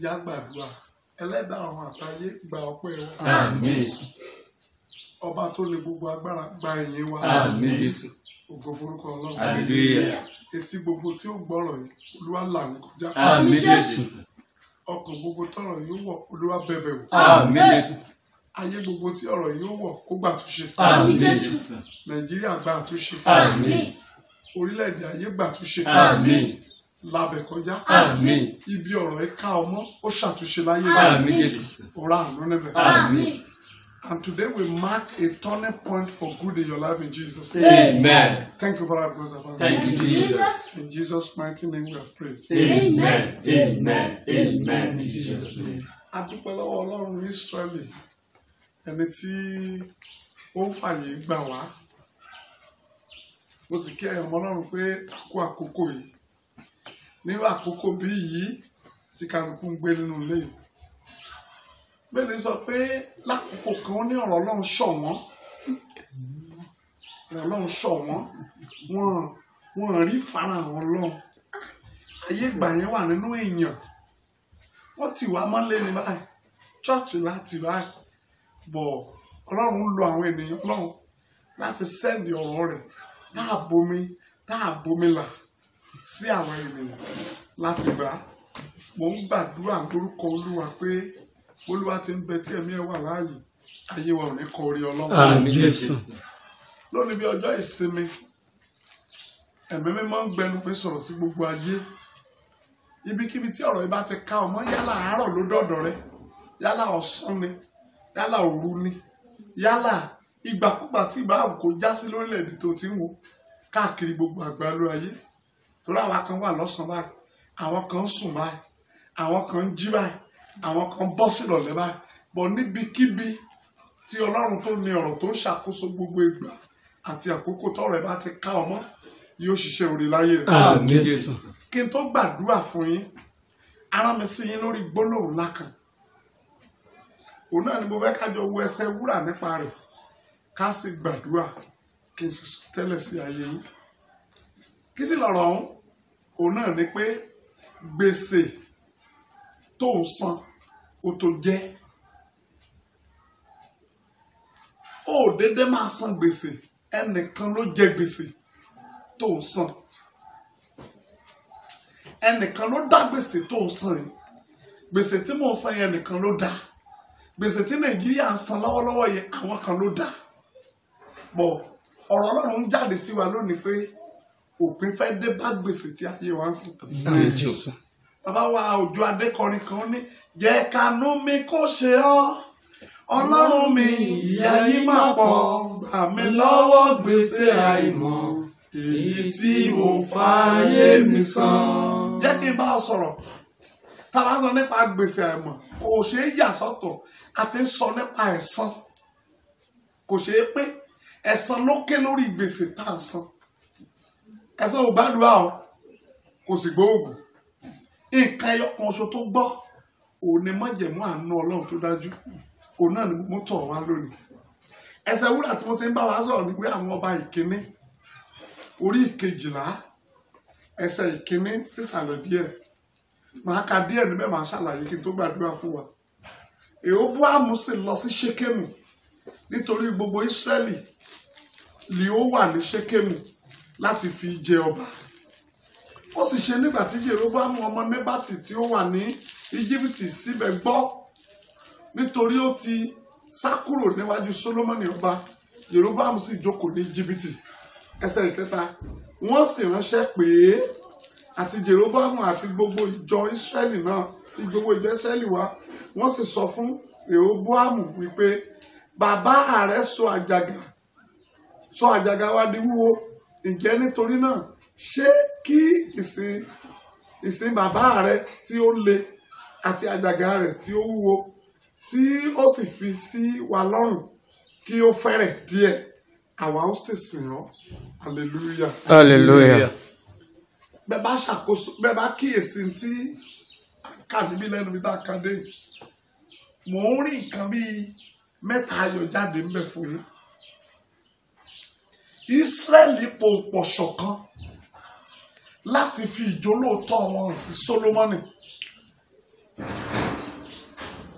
ẹja gbàdúrà ẹlẹ́dàá àwọn àtayé gba ọpẹ́ wa Àmín. ọba tó ní gbogbo agbára gba ìyìn wa Àmín Jésù. ògo forúkọ ọlọ́run Hallelujah. etí gbogbo tí ó gbọ́rọ̀ yìí olúwa là ń kọjá Àmín Jésù. ọkàn gbogbo tọrọ yóò wọ̀ olúwa bẹ̀bẹ̀ wò Àmín Jésù. ayé gbogbo tí ọ̀rọ̀ yóò wọ̀ kó gbà túnṣe Àmín Jésù. nàìjíríà gbà túnṣe Àmín. orílẹ̀-èdè ayé gbà túnṣe Àmín. labẹ̀ kọjá Àmín. ibi ọ̀rọ̀ ẹ ká ọmọ ó ṣàtúnṣe láyé rẹ̀ Àmín Jésù. ọ̀rọ̀ àánú níbẹ̀. Àmín. And today we mark a turning point for good in your life in Jesus' name. Amen. Thank you for that because of us. Thank you, Jesus. In Jesus' mighty name we have prayed. Amen. Amen. Amen. In Jesus' name. A dúpẹ́ lọ́wọ́ Ọlọ́run Ísírẹ́lì ẹni tí ó ń fàyè gbà wá. Mo sì kí ẹ̀yàn ọmọ Ọlọ́run pé àkó àkókò yìí. Nírú àkókò bí yìí tí kálukú ń gbé nínú ilé yìí. Bẹ́ẹ̀ni sọ pé lákòókò kan ó ní ọ̀rọ̀ Ọlọ́run ṣọ̀wọ́n. Ọ̀rọ̀ Ọlọ́run ṣọ̀wọ́n. Wọ́n wọ́n rí farahàn Ọlọ́run. Ayé ìgbà yẹn wà nínú èèyàn wọ́n ti wá mọ́lé ní báyìí chọ́ọ̀chì láti báyìí bọ̀ ọlọ́run ń lo àwọn ènìyàn ọlọ́run láti sẹ́ndì ọ̀rọ̀ rẹ̀ dáàbomi dáàbomi là sí àwọn ènìyàn láti gbà á mò ń gbàdúrà lórúkọ olúwa pé olúwa ti ń bẹ tí ẹ̀mí ẹ̀ wà láàyè ayé wa ò ní kọ orí ọlọ́run Àmín Jésù. lónìí bí ọjọ́ ìsinmi ẹ̀mí mímọ́ ń gbẹnu pé sọ̀rọ̀ sí gbogbo ayé ibikíbi tí ọ̀rọ̀ yìí bá ti ká ọmọ yálà àárọ̀ ló dọ̀dọ̀ rẹ yálà ọ̀sán ni yálà òru ni yálà ìgbàkúgbà tí ìbá kò já sí lórílẹ̀‐èdè tó ti ń wò káàkiri gbogbo àgbálú ayé torí àwa kan wà lọ́sàn-án báyìí àwọn kan ń sùn báyìí àwọn kan ń jí báyìí àwọn kan ń bọ́ sílọ̀lẹ́ báyìí bọ̀ níbikíbi tí ọlọ́run tó ní ọ̀rọ̀ tó ń ṣàkóso gbogbo ìgbà àti àkókò tọ́rọ̀ ẹ̀ bá ti ká ọmọ yóò ṣiṣẹ́ orí láyé rẹ̀ Àmín Jésù. kí n tó gbàdúrà fún yín ara mi sí yín lórí gbólóhùn ńlá kan òun náà ni mo fẹ́ kájọ wo ẹsẹ̀ wúrà nípa rẹ̀ ká sì gbàdúrà kí n sì tẹ́lẹ̀ sí ayé yín kí sì lọ̀rọ̀ ọ̀hún òun náà ni pé gbèsè tó ń san ó tó jẹ́ ó dédé máa san gbèsè ẹnìkan ló jẹ gbèsè tó ń san ẹnìkan ló dá gbèsè tó ń san yìí gbèsè tí mò ń san yẹn nìkan ló dá gbèsè tí nàìjíríà ń san lọ́wọ́lọ́wọ́ yẹn àwọn kan ló dá bọ̀ ọ̀rọ̀ ọlọ́run ń jáde sí wa lónìí pé òpin fẹ́ dé bá gbèsè tí ayé wa ń san Àmín Jésù. bàbá wa òjò adékọrin kan ní jẹ́ kanú mi kó ṣe ọ́ ọlọ́run mi ìyà yìí máa pọ̀ gbà mí lọ́wọ́ gbèsè àìmọ̀ èyí tí mo fààyè mi san. jẹ́ kí n bá ọ sọ̀rọ̀ tá a bá sọ nípa gbèsè àìmọ̀ kò ṣeé yà sọ́tọ̀ a ti ń sọ nípa ẹ̀san kò ṣeé pé ẹ̀san ló ké lórí gbèsè tá à ń san ẹ̀san ò gbàdúrà o kò sì gbóògùn nǹkan ẹyọ kan ṣo tó gbọ́ òun ni májẹ̀mú àánú ọlọ́run tó dájú òun náà ni mo tọ̀ wá lónìí ẹsẹ̀ wúrà tí mo ti ń bá wa sọ̀rọ̀ ni pé àwọn ọba ìkíní orí ìkejìlá ẹsẹ̀ ìkíní sísàlẹ̀ díẹ̀ màá ka díẹ̀ níbẹ̀ màá ṣàlàyé kí n tó gbàdúrà fún wa Rèhóbóámù sì lọ sí ṣékémù nítorí gbogbo Ísírẹ́lì ni ó wà ní ṣékémù láti fi jẹ ọba ó sì ṣe nígbà tí Jeroboamu ọmọ Nebati tí ó wà ní Íjíbítì síbẹ̀ gbọ́ nítorí ó ti sá kúrò níwájú Sólómọ́nì ọba Jeroboamu sì jókòó ní Íjíbítì ẹsẹ̀ ìkẹta wọ́n sì ránṣẹ́ pé àti Jeroboamu àti gbogbo ìjọ Ísírẹ́lì náà gbogbo ìjọ Ísírẹ́lì wá wọ́n sì sọ fún Rehoboamu wípé bàbá rẹ̀ sọ àjàgà sọ àjàgà wa di wúwo ǹjẹ́ nítorí náà ṣé kí ìsìn ìsìn bàbá rẹ tí ó le àti àjàgà rẹ tí ó wúwo tí ó sì fi sí wa lọ́rùn kí ó fẹ́rẹ̀ díẹ̀ àwa ó sì sìn ọ́ hallelujah Hallelujah. bẹ́ẹ̀ bá ṣàkóso bẹ́ẹ̀ bá kíyèsí tí à ń kà níbí lẹ́nu bí tá a kà dé yìí, mò ń rí nǹkan bíi mẹ́ta ayọ̀ jáde ń bẹ̀ fún yín Ísírẹ́lì pòǹpọ̀ ṣọ̀kan láti fi ìjólóòtọ́ wọn hàn sí Sólómọ́nì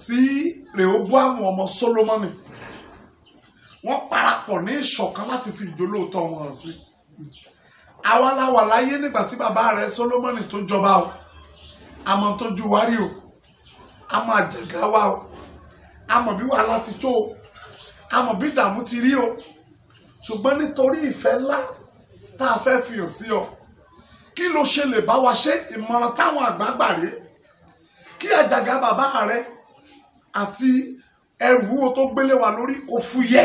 sí rehoboam ọmọ solomoni wọ́n parapọ̀ ní ìṣọ̀kan láti fi ìjólóòtọ́ wọn hàn sí àwa la wà láyé nígbà tí bàbá rẹ̀ solomoni tó jọba o àmọ́ tó ju wárí o àmọ́ àjàgà wa o àmọ́ bí wàhálà ti tó o àmọ́ bí ìdààmú ti rí o ṣùgbọ́n nítorí ìfẹ́ ńlá tá a fẹ́ fi hàn sí ọ kí ló ṣe lè bá wa ṣe ìmọ̀ràn táwọn àgbààgbà rèé kí àjàgà bàbá rẹ àti ẹrù wúwo tó gbélé wa lórí kò fúyẹ́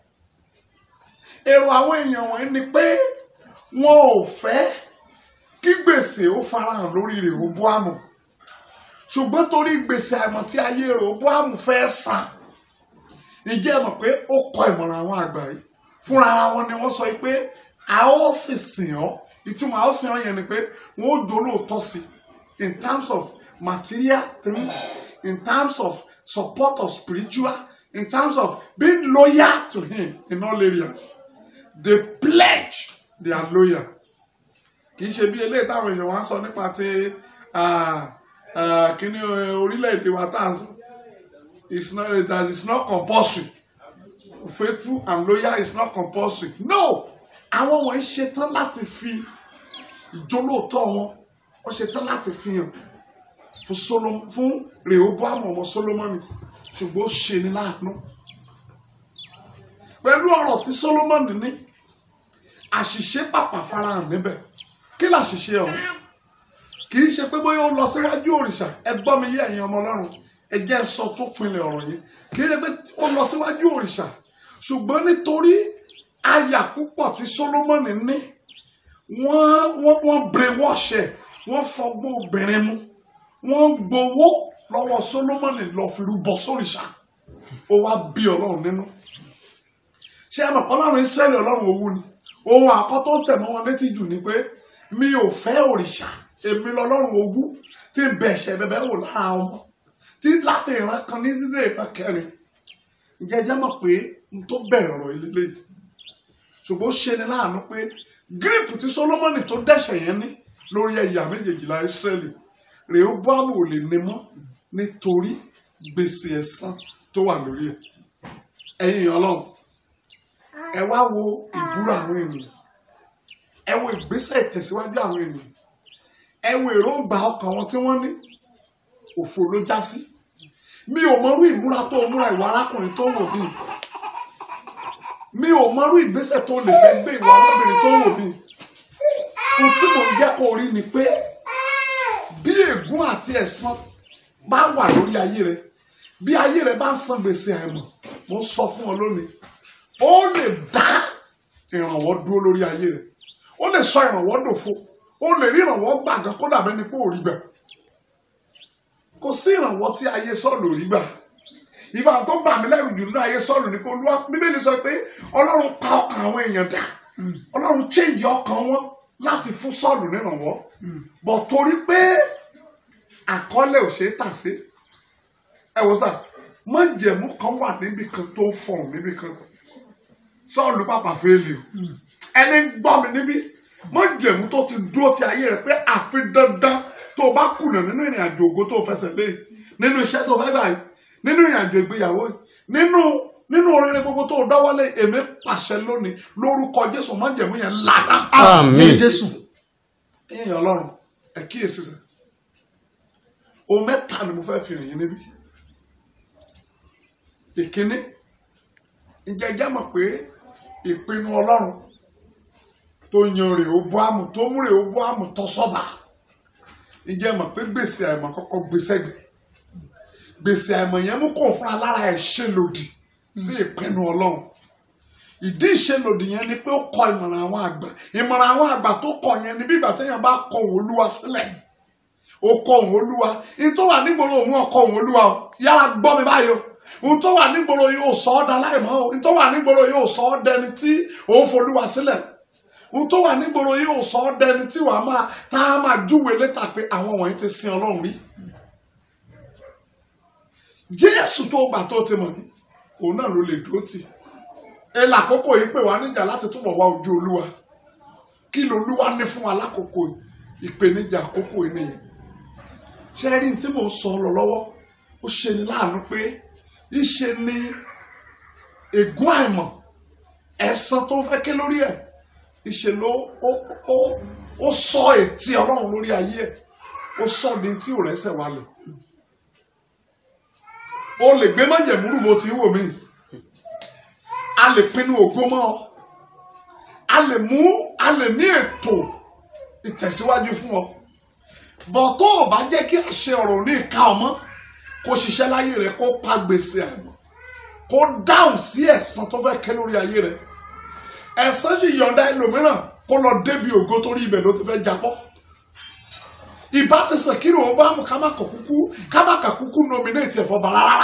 èrò àwọn èèyàn wọ̀nyí ni pé wọn ò fẹ́ kí gbèsè ó farahàn lórí Rèhóbóámù ṣùgbọ́n torí gbèsè àìmọ̀ tí ayé Rèhóbóámù fẹ́ san ìjẹ́ mọ̀ pé ó kọ ìmọ̀ràn àwọn àgbà yìí fúnra ara wọn ni wọ́n sọ pé a ó sì sìn ọ́ ìtumọ̀ a ó sìn ọ́ yẹn ni pé wọ́n ó dolóòótọ́ sí in terms of material things in terms of support of spiritual in terms of being loyal to him in all areas they pledge they are loyal kì í ṣe bí eléyìí táwọn èèyàn wá ń sọ nípa ti kíní orílẹ̀-èdè wa tá à ń sọ it's not that it's not compulsory faithful and loyal is not compulsory no àwọn wọ̀nyí ṣetán láti fi ìjólóòtọ́ wọn wọ́n ṣetán láti fi hàn fún Solomon fún Rehoboam ọmọ Solomoni ṣùgbọ́n ó ṣe ní láàánú pẹ̀lú ọ̀rọ̀ tí Solomoni ní àṣìṣe pàpà farahàn níbẹ̀ kí làṣìṣe ọ̀hún kì í ṣe pé bóyá ó lọ síwájú òrìṣà ẹ gbọ́ mi yé ẹ̀yin ọmọ ọlọ́run ẹ jẹ́ sọ tó pinlẹ̀ ọ̀rọ̀ yìí kì í ṣe pé ó lọ síwájú òrìṣà ṣùgbọ́n nítorí àyà púpọ̀ tí Solomoni ní wọ́n wọ́n wọ́n brainwash ẹ̀ wọ́n fọgbọ́n obìnrin mu wọ́n gbowó lọ́wọ́ Solomoni lọ fi rúbọ sóríṣà ó wá bí ọlọ́run nínú ṣé ẹ mọ̀ pé ọlọ́run Ísírẹ́lì ọlọ́run owó ni ohun àkọ́tọ́ tẹ̀mọ́ wọn létí jù ni pé mi ò fẹ́ òrìṣà èmi lọ́lọ́run owó tí ń bẹ ẹ̀ṣẹ̀ bẹ̀bẹ̀ wò lára ọmọ tí láti ìran kan ní sílé ìran kẹrin ǹjẹ́ ẹ jẹ́ mọ̀ pé n tó bẹ̀rẹ̀ ọ̀rọ̀ ilé yìí ṣùgbọ́n ó ṣe ni láàánú pé gírípù tí Solomoni tó dẹ́ṣẹ̀ yẹn ní lórí ẹ̀yà méjèèjìlá Ísírẹ́lì Rehoboamu ò lè ní mọ́ nítorí gbèsè ẹ̀san tó wà lórí ẹ̀ ẹ̀yin ọlọ́run ẹ wá wo ìbúra àwọn ènìyàn ẹ wo ìgbésẹ̀ ìtẹ̀síwájú àwọn ènìyàn ẹ wo èròǹgbà ọkàn wọn tí wọ́n ní òfò ló já sí mi ò mọrú ìmúra tó múra ìwà arákùnrin tó wò mí mi ò mọrú ìgbésẹ̀ tó lè fẹ́ gbé ìwà arábìnrin tó wò mí ohun tí mò ń jẹ́ kó rí ni pé bí ègún àti ẹ̀san bá wà lórí ayé rẹ bí ayé rẹ bá ń san gbèsè àìmọ̀ mo sọ fún ọ lónìí ó lè dá ìrànwọ́ dúró lórí ayé rẹ ó lè sọ ìrànwọ́ dòfo ó lè rí ìrànwọ́ gbà gan kó dàbẹ́ ni pé ò rí gbà kò sí ìrànwọ́ tí ayé sọ́ọ̀lù ò rí gbà ìbá tó bà mí lẹ́rù jù nínú ayé sọ́ọ̀lù ni pé olúwa bíbélì sọ pé ọlọ́run pa ọkàn àwọn èèyàn dà ọlọ́run change ọkàn wọn láti fún sọ́ọ̀lù nírànwọ́ bọ̀ torí pé àkọọ́lẹ̀ ò ṣe é tà sí ẹ wò sà májẹ̀mú kan wà níbi kan tó ń fọ̀n níbi kan sọ́ọ̀lù pàpà fẹ́ẹ́lì o ẹni ń gbọ́ mi níbí májẹ̀mú tó ti dúró ti ayé rẹ̀ pé àfi dandan tó o bá kùnà nínú ìrìn àjò ògo tó o fẹsẹ̀ lé nínú iṣẹ́ tó o fẹ́ gbà yìí nínú ìrìn àjò ìgbéyàwó yìí nínú nínú oríire gbogbo tó o dáwọ́lé èmi pàṣẹ lónìí lórúkọ Jésù májẹ̀mú yẹn lára. Àmín. Jésù. èèyàn Ọlọ́run ẹ kíyèsí sẹ ohun mẹ́ta ni mo fẹ́ fi hàn yín níbí ìkíní ǹjẹ́ jẹ́ mọ̀ pé ìpinnu Ọlọ́run tó yan Rèhóbóámù tó mú Rèhóbóámù tọ́ sọ́ba ǹjẹ́ mọ̀ pé gbèsè àìmọ̀ kọ́kọ́ gbèsè gbẹ̀ gbèsè àìmọ̀ yẹn mú kó fúnra lára ẹ̀ ṣe lòdì sí ìpinnu Ọlọ́run ìdí ìṣelòdì yẹn ni pé ó kọ ìmọ̀ràn àwọn àgbà ìmọ̀ràn àwọn àgbà tó kọ yẹn ni bí ìgbà téèyàn bá kọ òun olúwa sílẹ̀ ó kọ òun olúwa ní tó wà nígboro òun ọkọ òun olúwa o yára gbọ́ mi báyìí o ohun tó wà nígboro yóò sọ ọ́ daláìmọ́ o ohun tó wà nígboro yóò sọ ọ́ dẹni tí òun folúwa sílẹ̀ ohun tó wà nígboro yóò sọ ọ́ dẹni tí wàá máa tá a máa júwèé létà pé àwọn wọ̀nyí ti sin ọlọ́run rí jésù tó gbà tó ti mọ̀ ní òun náà ló lè dúró tì ẹ lákòókò yìí pè wá níjà láti túbọ̀ wá ojú olúwa kí lolúwa ní fún wa lákòókò ìpèníjà àkókò yìí nìyẹn ṣe rí tí mò ń sọ lọ lọ́wọ́ ó ṣe ni láàánú pé ìṣe ni ègún àìmọ̀ ẹ̀san tó fẹ́ ké lórí ẹ̀ ìṣe ló ó ó ó sọ ètí ọlọ́run lórí ayé ẹ̀ ó sọ ní tí ò rẹ́sẹ̀ wálẹ̀ o lè gbé májẹ̀múrù bó ti ń wò mí a lè pinnu ògo mọ́ ọ a lè mú a lè ní ètò ìtẹ̀síwájú fún ọ bọ̀ tó o bá jẹ́ kí àṣẹ ọ̀rọ̀ ní ìka ọmọ kó ṣiṣẹ́ láyé rẹ kó pa gbèsè àmọ́ kó dáhùn sí ẹ̀san tó fẹ́ kẹ́ lórí ayé rẹ ẹ̀san sì yọ̀ǹda ẹlòmíràn kó lọ débi ògo torí ibẹ̀ ló ti fẹ́ jábọ́ ìbá ti sàn kí ni òun bá mú ká má kà kúkú ká má kà kúkú nominate ẹ̀fọ́ bá rárá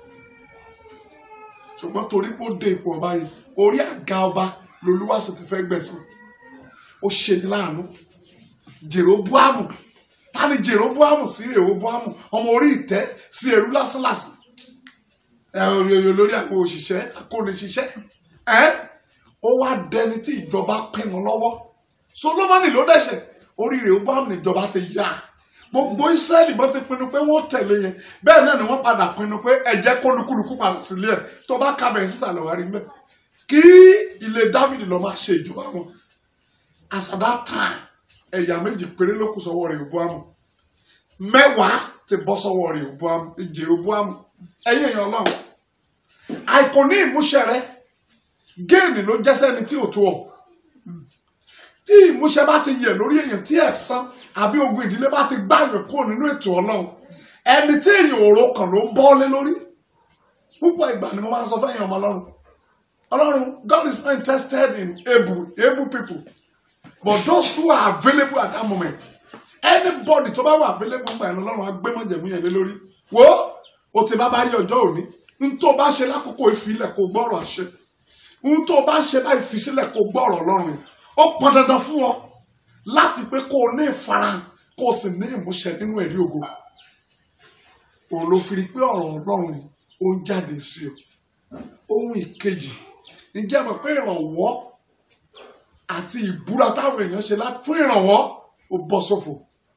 ṣùgbọ́n torí pé ó dé ipò ọba yìí orí àga ọba lolúwa sì ti fẹ́ gbẹ̀san ó ṣe ní láàánú Jèróbóámù ta ni Jèróbóámù sí Rèhóbóámù ọmọ orí ìtẹ́ sí ẹrú lásánlásán ẹ olórí àwọn òṣìṣẹ́ akóniṣiṣẹ́ ẹ ó wá dẹni tí ìjọba pinnu lọ́wọ́ Solomoni ló dẹ̀ṣẹ̀ orí Rèhóbóámù níjọba ti yá gbogbo Ísírẹ́lì bó ti pinnu pé wọ́n tẹ̀lé yẹn bẹ́ẹ̀ náà ni wọ́n padà pinnu pé ẹ̀jẹ̀ kólukúlukú padà sílé ẹ̀ tó bá kábẹ̀ sísàlẹ̀ wá rí mẹ́ kí ilé Dáfídì lọ máa ṣe ìjọba wọn as at that time ẹ̀yà méjì péré ló kù sọ́wọ́ Rèhóbóámù mẹ́wàá ti bọ́ sọ́wọ́ Rèhóbóámù Jèróbóámù ẹ̀yìn èèyàn Ọlọ́run àìkò ní ìmúṣẹ rẹ géènì ló jẹ́sẹ́ ni tí ò tó ọ tí ìmúṣẹ bá ti yẹ lórí èèyàn tí ẹ̀san àbí ogun ìdílé bá ti gbá èèyàn kúrò nínú ètò Ọlọ́run ẹni tí èèyàn òró kan ló ń bọ́ lé lórí púpọ̀ ìgbà ni mo máa ń sọ fẹ́yìn ọmọ Ọlọ́run Ọlọ́run God is not interested in able able people but those who are available at that moment anybody tó bá wà available gbà yẹn Ọlọ́run á gbé mọ̀jẹ̀mú yẹn lé lórí wo o ti bá bá rí ọjọ́ òní n tó bá ṣe lákòókò ìfilẹ̀ kò gbọ́rọ̀ àṣẹ n tó bá ṣe bá ìfisílẹ̀ kò gbọ́rọ̀ Ọlọ́run ó pọn dandan fún ọ láti pé kó o ní ìfarahàn kó o sì ní ìmúṣẹ nínú ẹ̀rí ògo òun ló fi rí pé ọ̀rọ̀ Ọlọ́run ni ó ń jáde sí ọ ohun ìkejì ǹjẹ́ mọ̀ pé ìrànwọ́ àti ìbúra táwọn èèyàn ṣe láti fún ìrànwọ́ ó bọ́ sófo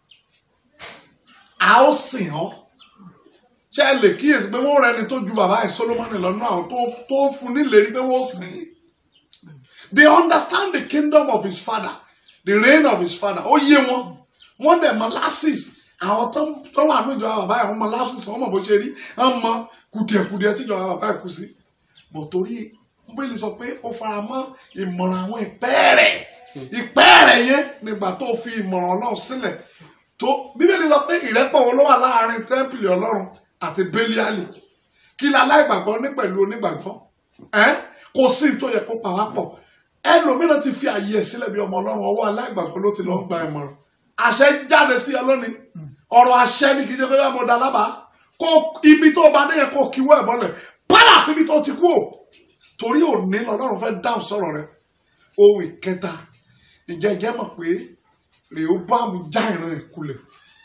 a ó sìn ọ́ ṣé ẹ lè kíyèsí pé wọ́n rẹ ẹni tó ju bàbá ẹ̀ Solomoni lọ́nà àwọn tó tó fún nílérí pé wọ́n sìn ín they understand the kingdom of his father the reign of his father ó yé wọn wọ́n dẹ̀ mọ lapses àwọn tó tó wà ní ìjọba bàbá ẹ̀ wọ́n mọ lapses wọ́n mọ bó ṣe rí wọ́n mọ kùdìẹ̀kùdìẹ̀ tí ìjọba bàbá ẹ̀ kù sí bọ̀ torí bíbélì sọ pé ó fara mọ́ ìmọ̀ràn àwọn ìpẹ́ẹ̀rẹ̀ ìpẹ́ẹ̀rẹ̀ yẹn nígbà tó fi ìmọ̀ràn ọlọ́run sílẹ̀ tó bíbélì sọ pé ìrẹ́pọ̀ wo ló wà láàrin tẹ́ḿpìlì ọlọ́run àti bẹ́líálì kí ni aláìgbàgbọ́ ní pẹ̀lú onígbàgbọ́ ẹ́ kò sí tó yẹ kó pa wá pọ̀ ẹlòmíràn ti fi àyè ẹ̀ sílẹ̀ bí ọmọ ọlọ́run ọwọ́ aláìgbàgbọ́ ló ti lọ́ọ́ gba ìmọ̀ràn àṣẹ jáde sí ẹ lónìí ọ̀rọ̀ àṣẹ ni kì í ṣe pé mo da lábàá kó ibi tó bá dé yẹn kó kíwọ́ ẹ̀ mọ́lẹ̀ padà síbi tó ti kú o torí òní lọ́lọ́run fẹ́ dáhùn sọ̀rọ̀ rẹ ohun ìkẹta ìjẹ́jẹ́ mọ̀ pé Rehoboam já ìran ẹ̀ kulẹ̀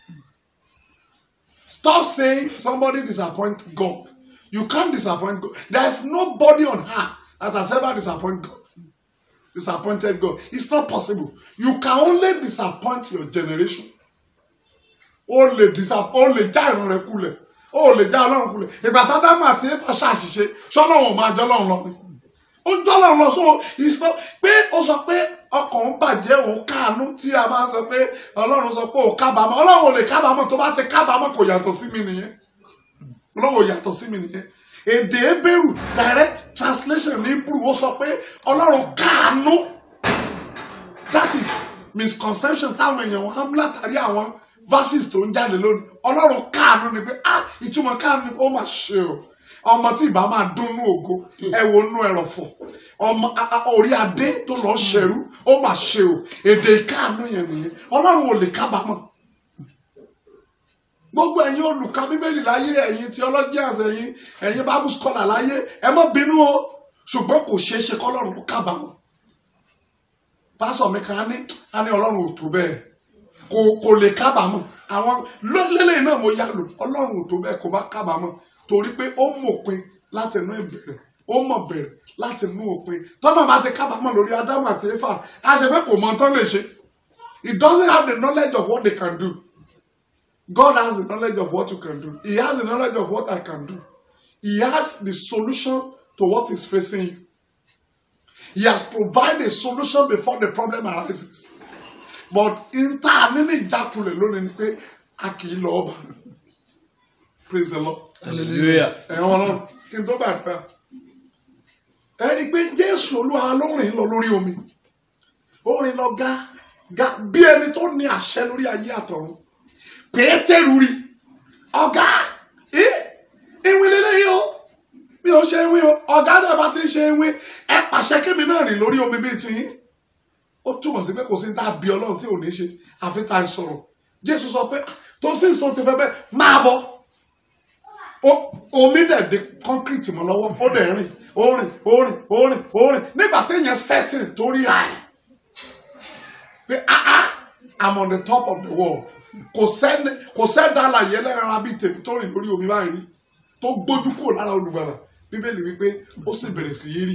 stop saying somebody disappoint God you can't disappoint God there is nobody on earth that has ever disappointed God disappointed God it's not possible you can only disappoint your generation o lè disappoint o lè já ìran rẹ kulẹ̀ o lè já ọlọ́run kulẹ̀ ìgbà tá dámà àti ẹ̀fà ṣàṣìṣe ṣọlọ́run máa jọ́ ọlọ́run lọ ni ó jọ́ ọlọ́run lọ so ìsọ pé ó sọ pé ọkàn ń bàjẹ́ òun káàánú tí a máa sọ pé ọlọ́run sọ pé òun kábàámọ̀ ọlọ́run ò lè kábàámọ̀ tó bá ti kábàámọ̀ kò yàtọ̀ sí mi nìyẹn ọlọ́run ò yàtọ̀ sí mi nìyẹn èdè ebéèrú direct translation ní Hebrew ó sọ pé ọlọ́run káàánú that is misconception táwọn èèyàn wọn á mú látàrí àwọn verses tó ń jáde lónìí ọlọ́run káàánú ni pé ah ìtumọ̀ káàánú ni pé ó mà ṣe o ọmọ tí ìbá máa dúnnú ògo ẹ wo nú ẹrọ̀fọ̀ ọmọ orí adé tó lọ ṣẹrú ó mà ṣe o èdè ìkáàánú yẹn nìyẹn ọlọ́run ò lè kábàámọ̀ gbogbo ẹ̀yin olùka bíbélì láyé ẹ̀yin theologians ẹ̀yin ẹ̀yin bible scholar láyé ẹ má bínú o ṣùgbọ́n kò ṣeé ṣe kọ́lọ́run kó kábàámọ̀ pásọ̀ mi kan á ní á ní ọlọ́run ò tó bẹ́ẹ̀ kò kò lè kábàámọ̀ àwọn lélẹ́yìn náà mo yá lò ọlọ́run ò tó bẹ́ẹ̀ kó bá kábàámọ̀ torí pé ó mọ̀pin láti inú ìbẹ̀rẹ̀ ó mọ̀ bẹ̀rẹ̀ láti inú òpin tọ́nà bá ti kábàámọ̀ lórí ádámù àti éfà á ṣe pé kò mọ tán lè ṣe he doesn't have the knowledge of what they can do God has the knowledge of what you can do. He has the knowledge of what I can do. He has the solution to what is facing you. He has provided a solution before the problem arises. But in ta nínú ìjákulẹ̀ lónìí ni pé a kì í lọ ọba. Praise the Lord. Hallelujah. Ẹ̀yin ọlọ́run kí n tó gbàdúrà. Ẹ rí i pé Jésù Olúwa ló rìn lọ lórí omi. Ó rìn lọ ga ga bí ẹni tó ní àṣẹ lórí ayé àtọ̀run. Pétérù rí ọ̀gá ẹ ìwé lélẹ́yìí o bí o ṣe ń wí o ọ̀gá náà bá ti ń ṣe ń wí ẹ pàṣẹ kémi náà rìn lórí omi bíi tiyín ó túmọ̀ sí pé kò sí ní tá a bí ọlọ́run tí ò ní ṣe àfi tá a sọ̀rọ̀ jésù sọ pé tó sì tó ti fẹ́ bẹ́ẹ̀ máa bọ̀ O- omi dẹ̀ di kọ́ńkírìtì mọ́ lọ́wọ́ ó dẹ̀ rìn ó rìn ó rìn ó rìn ó rìn nígbà téèyàn sẹ́tìn tó ríra ẹ̀ pé ah ah I'm on the top of the world kò sẹ́ni kò sẹ́dá àlàyé ẹlẹ́ran ara bíi tèmi tó rìn lórí omi báyìí rí tó gbójú kúrò lára olùgbàlà bíbélì wípé ó sì bẹ̀rẹ̀ sí í rì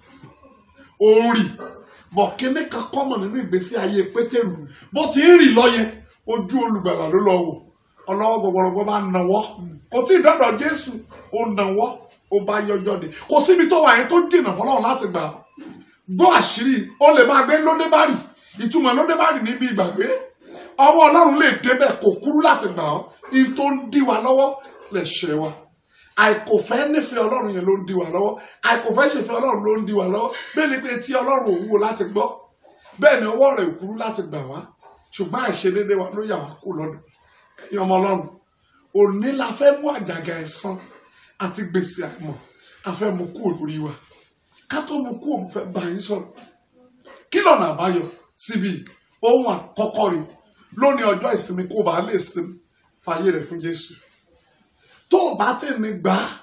ó ń rì bọ̀ kíní kan kọ́mọ̀ nínú ìgbésí ayé pétérù bó ti ń rì lọ yẹn ojú olùgbàlà ló lọ wò ọlọ́wọ́ gbọgbọrọgbọ bá nawọ́ kò tí ì dọ́dọ̀ jésù ó nawọ́ ó bá yọjọ́ de kò síbi tó wà yẹn tó dènà fọlọ́run láti gbà ọ́ gbọ́ àṣírí ó lè máa gbé lódébárì ìtumọ̀ lódébárì níbi ìgbàgbé ọwọ́ ọlọ́run lè débẹ̀ kò kúrú láti gbà ọ́ in tó ń dí wa lọ́wọ́ lè ṣe wa àìkòfẹ́ nífẹ̀ẹ́ ọlọ́run yẹn ló ń dí wa lọ́wọ́ àìkòfẹ́ ṣèfẹ́ ọlọ́run ló ń dí wa lọ́wọ́ bẹ́ẹ̀ ni pé etí ọlọ́run ò wúwo láti gbọ́ bẹ́ẹ̀ ni ọwọ́ rẹ̀ ò kúrú láti gbà wá ṣùgbọ́n àìṣedéédé wa ló yà wá kú lọ́dọ̀ ẹ̀yin ọmọ ọlọ́run òní la fẹ́ mú àjàgà ẹ̀san àti gbèsè àìmọ̀ a fẹ́ mú kú lórí wa ká tó mú kú òun fẹ́ bá yín sọ̀rọ̀ kí lọ́nà àbáyọ síbi ohun àkọ́kọ́ rẹ̀ lónìí ọjọ́ ìsinmi kó bàa lè sinmi fàyè rẹ̀ fún Jésù tó o bá tẹ̀ ní gbà á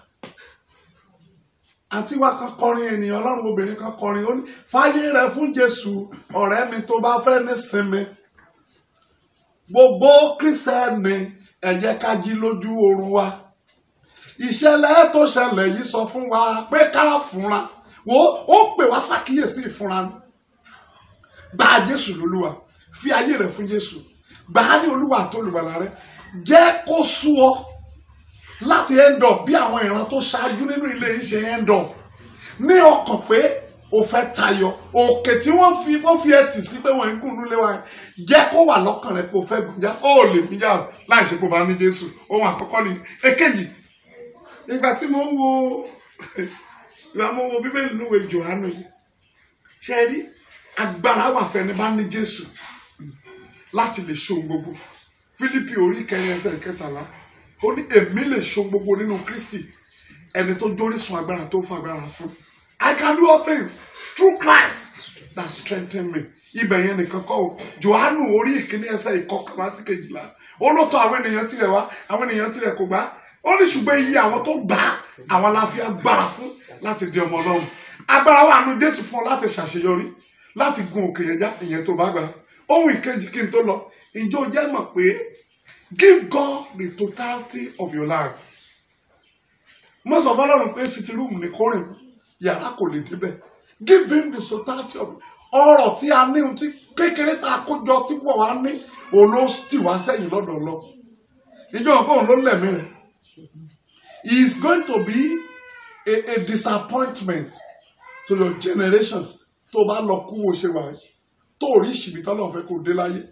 àti wá kan kọrin ènìyàn ọlọ́run obìnrin kan kọrin ó ní fàyè rẹ̀ fún Jésù ọ̀rẹ́ mi tó bá fẹ́ ní sinmi gbogbo kírísítẹ́nì ẹ jẹ́ ká jí lójú oorun wa ìṣẹ̀lẹ̀ tó ṣẹlẹ̀ yìí sọ fún wa pé ká fúnra wo ó pè wá ṣàkíyèsí ìfúnra ni gba Jésù lólúwa fi ayé rẹ̀ fún Jésù gbà á ní olúwa àti olùgbàlà rẹ̀ jẹ́ kó sú ọ láti end up bí àwọn ìran tó ṣáájú nínú ilé yìí ṣe end up ní ọkàn pé o fẹ́ tayọ òkè tí wọ́n fi wọ́n fi ẹtì sí pé wọ́n ń gùn nílé wa yẹn jẹ́ kó wà lọ́kàn rẹ pé o fẹ́ gùn já ó lè gùn já láì ṣe pé o bá ní Jésù ohun àkọ́kọ́ ni èkejì ìgbà tí mo ń wo ìgbà mo wo bíbélì níwèé Jòhánù yìí ṣe rí agbára wà fẹ́ni bá ní Jésù láti lè ṣohun gbogbo Fílípì orí kẹrin ẹsẹ̀ kẹtàlá ó ní èmi lè ṣohun gbogbo nínú Kristi ẹni tó jórísun agbára tó fún agbára fún I can do all things through Christ that strengthen me ibẹ̀ yẹn nìkan kọ́ o Jòhánù orí ìkíní ẹsẹ̀ ìkọkànlá sí kejìlá ó ló tọ̀ àwọn ènìyàn tirẹ̀ wá àwọn ènìyàn tirẹ̀ kò gbà ó ní ṣùgbọ́n iye àwọn tó gbà á àwọn la fi agbára fún láti di ọmọ Ọlọ́run agbára wà nù Jésù fún ọ láti ṣàṣeyọrí láti gun òkè yẹn já ìyẹn tó bá gbà ohun ìkejì kí n tó lọ ǹjẹ́ o jẹ́ mọ̀ pé give God the totality of your life mo sọ fọlọ́run pé sitting room ní kórìn yàrá kò lè débẹ̀ give him the totality of ọrọ̀ tí a ní ohun tí kékeré tá a kó jọ tí pọ̀ wá ní òun ló tì wá sẹ́yìn lọ́dọ̀ lọ ìjọba pé òun ló lẹ̀mí rẹ̀ he is going to be a, a disappointment to your generation tó bá lọ kú wo ṣe wà tó rí ìṣìbìtọ́ náà fẹ́ kó dé láyé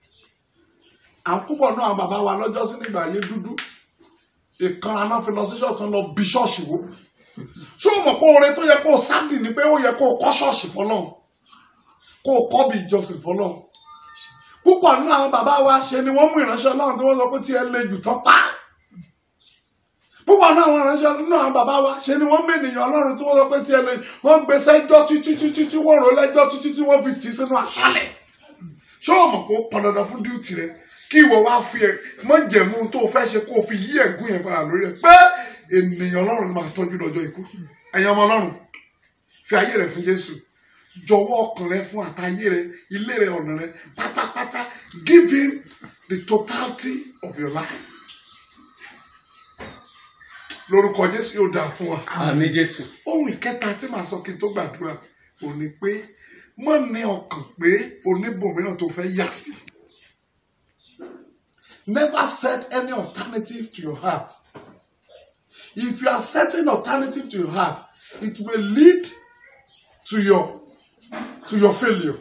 à ń púpọ̀ náà àwọn bàbá wa lọ́jọ́ sí nígbà ayé dúdú ìkanra náà fi lọ sí ṣọ́ọ̀tì ń lọ bí ṣọ́ọ̀ṣì wo ṣé o mọ̀ pé oore tó yẹ kó o sáàdì ni pé ó yẹ kó o kọ́ ṣọ́ọ̀ṣì fọlọ́run kó o kọ́ bí ìjọsìn fọlọ́run púpọ̀ nínú àwọn bàbá wa ṣe ni wọ́n mú ìránṣẹ́ ọlọ́run tí wọ́n sọ pé tí ẹ le jù tán pa púpọ̀ nínú àwọn ìránṣẹ́ nínú àwọn bàbá wa ṣe ni wọ́n mú ènìyàn ọlọ́run tí wọ́n sọ pé tí ẹ le wọ́n gbé sẹ́jọ́ títí títí tí wọ́n rò lẹ́jọ́ títí tí wọ́n fi tì sínú aṣálẹ̀ ṣé o mọ̀ pé ó pọn dandan fún díùtì rẹ kí ìwọ wá fi ẹ mọ̀jẹ̀mú tó o fẹ́ ṣe kó o fi yí ẹ̀gún yẹn padà lórí rẹ pé ènìyàn ọlọ́run máa tọ́jú lọ́jọ́ ikú ẹ̀yin ọmọ ọlọ́run fi ayé rẹ fún jésù jọ̀wọ́ ọkàn rẹ fún àtayé rẹ ilé rẹ ọ̀nà rẹ pátápátá give him the totality of your life lórúkọ jésù yóò dáa fún wa Àmín Jésù. ohun ìkẹta tí màá sọ kí n tó gbàdúrà ò ní pé mọ ní ọkàn pé oníbòmíràn tó fẹ́ yà sí never set any alternative to your heart if you are setting alternative to your heart it may lead to your to your failure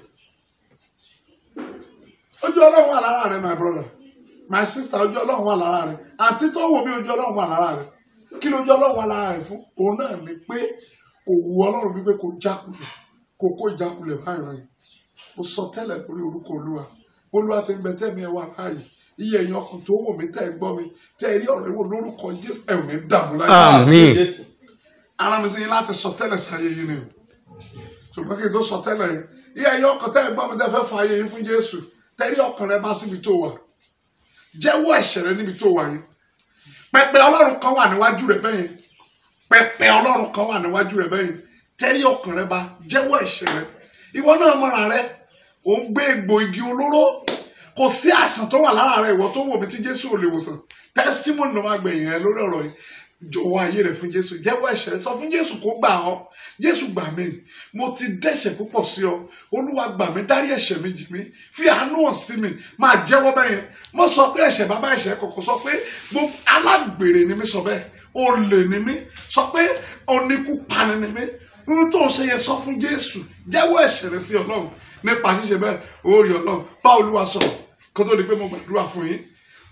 ojú ọlọ́run wà lára rẹ my brother my sister ojú ọlọ́run wà lára rẹ àǹtí tó wò mí ojú ọlọ́run wà lára rẹ kí lójú ọlọ́run wà lára rẹ fún òun náà ni pé kò wu ọlọ́run wípé kò jákulẹ̀ kò kó ìjákulẹ̀ báyìí rẹ̀ mo sọ tẹ́lẹ̀ lórí orúkọ olúwa olúwa ti ń bẹ tẹ́mi ẹ wà láàyè iye èèyàn ọkàn tó wò mí tẹ́ ẹ gbọ́ mi tẹ́ ẹ rí ọ̀rọ̀ ìwò lórúkọ jésù ẹ̀ ò ní dààmú láyé Àmín. Jésù. ara mi sí yín láti sọ tẹ́lẹ̀ sáyé yín ni o ṣùgbọ́n kí n tó sọ tẹ́lẹ̀ yín iye èèyàn ọkàn tẹ́ ẹ gbọ́ mi tẹ́ fẹ́ fa ayé yín fún jésù tẹ́ rí ọkàn rẹ bá síbi tó wà jẹ́wọ́ ẹ̀ṣẹ̀ rẹ níbi tó wà yín pẹpẹ ọlọ́run kan wà níwájú rẹ bẹ́yẹn pẹpẹ ọlọ́run kan wà níwájú rẹ bẹ́yẹn tẹ́rí ọkàn rẹ bá jẹ́wọ́ ẹ̀ṣẹ̀ rẹ ìwọ náà mọ́ra rẹ ò ń gbé egbò igi olóró kò sí àìsàn tó wà lára rẹ ìwọ tó wò mí tí jésù ò lè wòsàn testimony ló máa gbẹ̀yìn rẹ lórí ọ̀rọ̀ yìí jọ̀wọ́ ayé rẹ fún jésù jẹ́wọ́ ẹ̀ṣẹ̀ rẹ sọ fún jésù kó gbà ọ́ jésù gbà mí mo ti dẹ́ṣẹ̀ púpọ̀ sí ọ olúwa gbà mí dárí ẹ̀ṣẹ̀ mi jì mí fi àánú hàn sí mi máa jẹ́wọ́ bẹ́yẹn mo sọ pé ẹ̀ṣẹ̀ bàbá ẹ̀ṣẹ̀ kọ̀kọ̀ sọ pé gbogbo alágbèrè ni mi sọ bẹ́ẹ̀ olè ni mí sọ pé oníkúpani ni mí ohun tó ń ṣe yẹn sọ fún jésù jẹ́wọ́ ẹ̀ṣẹ̀ rẹ sí ọlọ́run nípa ṣíṣe bẹ́ẹ̀ ó rí ọlọ́run bá olúwa sọ̀rọ̀ kó tó di pé mo gbàdúrà fún yín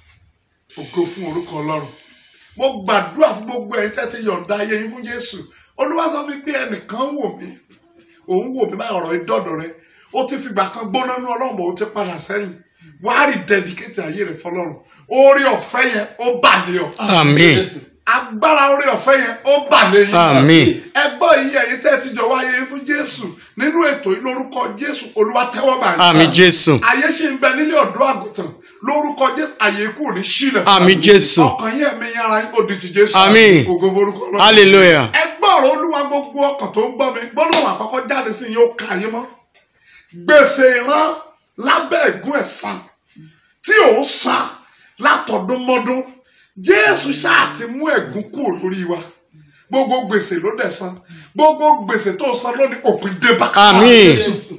ògo fún orúkọ ọlọ́run mo gbàdúrà fún gbogbo ẹ̀yin tẹ́tí yọ̀ǹda ayé yín fún jésù olúwa sọ mi pé ẹnìkan wò mí òun wò mí báyìí ọ̀rọ̀ ìdọ́dọ̀ rẹ ó ti fìgbà kan gbóná nú ọlọ́run bọ̀ ó ti padà sẹ́yìn wàá rí dẹ́díkétì ayé rẹ fọlọ́run orí ọ̀fẹ́ yẹn ó bà lé ọ Àmín. agbára orí ọ̀fẹ́ yẹn ó bà lé yín Àmín. ẹgbọ́ yìí ẹ̀yin tẹ́ ti jọ̀wọ́ ayé yín fún jésù nínú ètò yìí lórúkọ jésù olúwa tẹ́wọ́ bá yín. Àmín Jésù. ayé ṣì ń bẹ nílé ọ̀dọ́ àgùntàn lórúkọ jésù ayé kù ní sílẹ̀ fún Àmín wa. Jésù. ọkàn yín ẹ̀mí yín ara yín ó di ti jésù Àmín. ògo forúkọ Ọlọ́run. Hallelujah. ẹgbọ́ ọ̀rọ̀ olúwa gbogbo ọkàn tó ń gbọ́ mi gbọ́dọ̀ àkọ́kọ́ jáde sí yín ó ka ayé mọ́ gbèsè ìran lábẹ́ ẹ̀gún ẹ̀san tí ò ń san látọdún mọ́dún jésù ṣáà ti mú ẹ̀gún kúrò lórí wa gbogbo gbèsè ló dẹ̀ san gbogbo gbèsè tó san lónìí òpin dé bá. Àmín.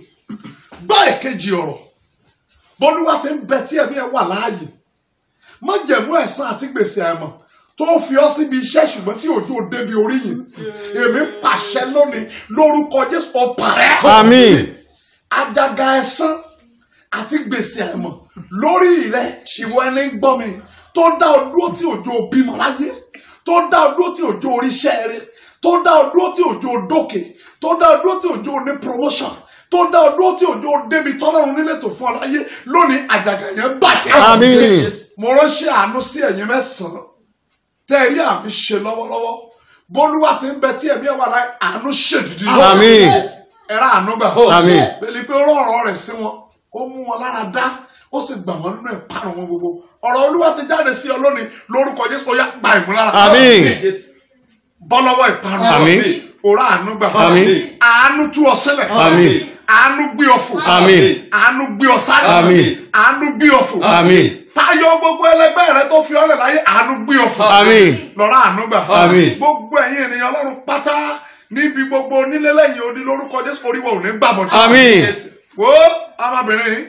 gbọ́ èkejì ọ̀rọ̀ bólúwa ti ń bẹ tí ẹ̀mí ẹ̀ wà láàyè májẹ̀mú ẹ̀san àti gbèsè àìmọ̀ tó fi ọ́ síbi iṣẹ́ ṣùgbọ́n tí òjò débi orí yìí èmi pàṣẹ lónìí lórúkọ jésù ọ̀pàrẹ́ Àmín. àjàgà ẹ̀san àti gbèsè àìmọ̀ lórí rẹ ìwọ ẹni ń gbọ́ mi tó dá ọ dúró tí òjò bímọ láyé tó dá ọ dúró tí òjò oríṣẹ́ rẹ tó dá ọ dúró tí òjò dókè tó dá ọ dúró tí òjò ní promotion tó dá ọ dúró tí òjò débi tọ́lọ́run nílé tó fún ọ láyé lónìí àjàgà yẹn bàjẹ́. Àmín. mo ránṣẹ́ àánú sí ẹ̀yin mẹ́sàn-án tẹ́ ẹ rí àmì ṣe lọ́wọ́lọ́wọ́ bólúwa ti ń bẹ tí ẹ̀mí ẹ̀ wà láì àánú ṣèdìdì Àmín. ẹ̀rọ àánú gbà Àmín. pẹ̀lú pé ó rán ọ̀rọ̀ rẹ̀ sí wọn ó mú wọn lára dá ó sì gbà wọn nínú ìparun wọn gbogbo ọ̀rọ̀ olúwa ti jáde sí ọ lónìí lórúkọ jésù ó yá gba ìmúlára Àmín. Jésù. bọ́ lọ́wọ́ ìparun Àmín. òrà àánú gbà Àmín. àánú tú ọ sílẹ̀ Àmín. àánú gbé ọ fò Àmín. àánú gbé ọ sáré Àmín. àánú gbé ọ fò Àmín. tayọ gbogbo ẹlẹgbẹ́ rẹ tó fi ọlẹ̀ láyé àánú gbé ọ fò Àmín. lọ́rọ̀ àánú gbà Àmín. gbogbo ẹ̀yin ènìyàn ọlọ́run pátá níbi gbogbo onílé lẹ́yìn odi lórúkọ jésù oríwọ ò ní gbàbọ̀dọ̀ Àmín. Jésù. wo ọmọbìnrin yìí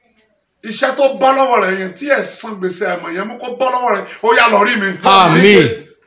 iṣẹ́ tó bọ́ lọ́wọ́ rẹ̀ yẹn tí ẹ̀ san gbèsè àmọ̀ yẹn mú kó bọ́ lọ́wọ́ rẹ̀ ó yá lọ rí mi Àmín.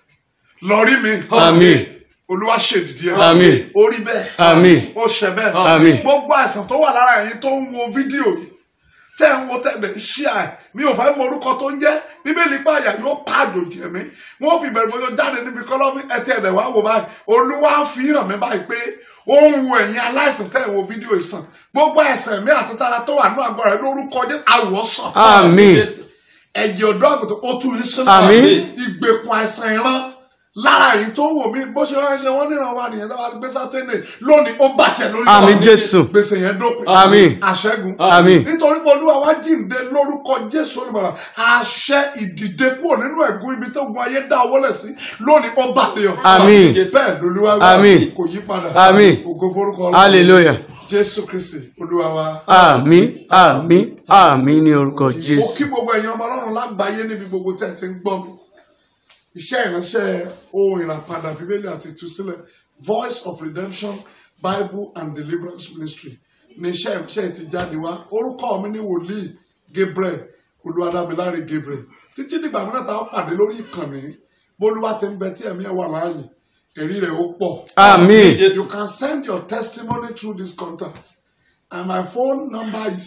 lọ rí mi Àmín. olúwa ṣèdìdí ẹ̀ Àmín. ó rí bẹ́ẹ̀ Àmín. ó ṣe bẹ́ẹ̀ Àmín. gbogbo àìsàn tó wà lára ẹ̀yin tó ń wo fídíò yìí tẹ́ ń wo tẹ̀lé ṣí à mi ò fẹ́ mọ orúkọ tó ń jẹ́ bíbélì pé àyà yóò pa àjòjì ẹ̀mí wọ́n fi bẹ̀rẹ̀ bọ́jọ́ jáde níbi kọ́lọ́fín ẹtí ẹ̀dẹ̀ wá wò báyìí olúwa fi hàn mí báyìí pé ó ń wo ẹ̀yin aláìsàn tẹ́ ń wo fídíò ìsàn gbogbo àìsàn ẹ̀mí àtúntara tó wà nínú àgọ́ rẹ̀ lórúkọ jẹ́ àwòsàn Àmín. Jésù. ẹ̀jẹ̀ ọ̀dọ́ àgùntàn ó tú yín sínú Àmín. ìgbèkùn àìsàn ìran lára èyí tó wò mí bó ṣe wá ṣe wọ́n níran wa nìyẹn tó wá gbé sátẹ́nì lónìí ó bàjẹ́ lórí Àmín wa. Jésù. gbèsè yẹn dópin Àmín. àṣẹ́gun Àmín. nítorí pé olúwa wá jíǹde lórúkọ jésù olùbàdà àṣẹ ìdìde kúrò nínú ẹ̀gún ibi tó gun ayé dá owó lẹ̀ sí lónìí ó bàlẹ̀ ọ Àmín. bẹ́ẹ̀ lolúwa wí, Àmín. kò yí padà Àmín. ògo forúkọ Ọlọ́run. Hallelujah. jésù kristi olúwa wa. Àmín. Àmín. Àmín ní orúkọ mo Jésù. kí gbogbo ẹ̀yin ọmọ ọlọ́run lágbàáyé níbi gbogbo tẹ́ ẹ ti ń gbọ́ mi iṣẹ́ ìránṣẹ́ ohun ìràpadà bíbélì àti ìtúsílẹ̀ voice of redemption bible and deliverance ministry ní iṣẹ́ ìránṣẹ́ ti jáde wá orúkọ mi ní wòlíì gabriel olúwadámiláre gabriel títí dìgbà mìíràn táwọn pàdé lórí ìkànnì bólúwa ti ń bẹ tí ẹ̀mí ẹ̀ wà láàyè ẹ̀rí rẹ̀ ó pọ̀. àmín You can send your testimony through this contact. And my phone number is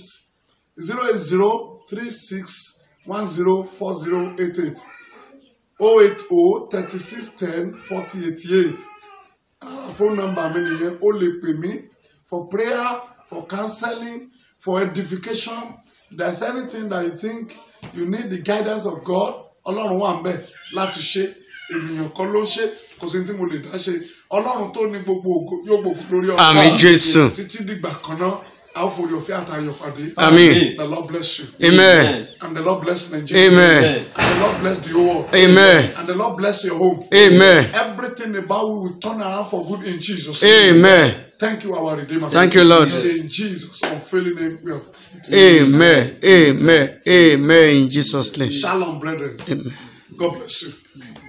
08036104088. 080 3610 4088. Ah, phone number mi nìyẹn o lè pè mí for prayer for counseling for edification if there is anything that you think you need the guidance of God ọlọ́run wà ń bẹ̀ láti ṣe ènìyàn kan ló ń ṣe kò sí ní tí mo lè dá ṣe ọlọ́run tó ní gbogbo ògo yóò gbogbo lórí ọ̀gá Àmín, Jésù. títí dìgbà kan náà a ó forí ọ̀fẹ́ àtayọ̀ pàdé àmín the Lord bless you amen and the Lord bless Nigeria amen and the Lord bless the whole world amen and the Lord bless your home amen everything about you will turn around for good in Jesus name. amen Thank you, our Redeemer. Thank you, Lord. In Jesus' unfailing name, we have prayed. amen amen amen in jesus name Shalom, brethren. amen. God bless you.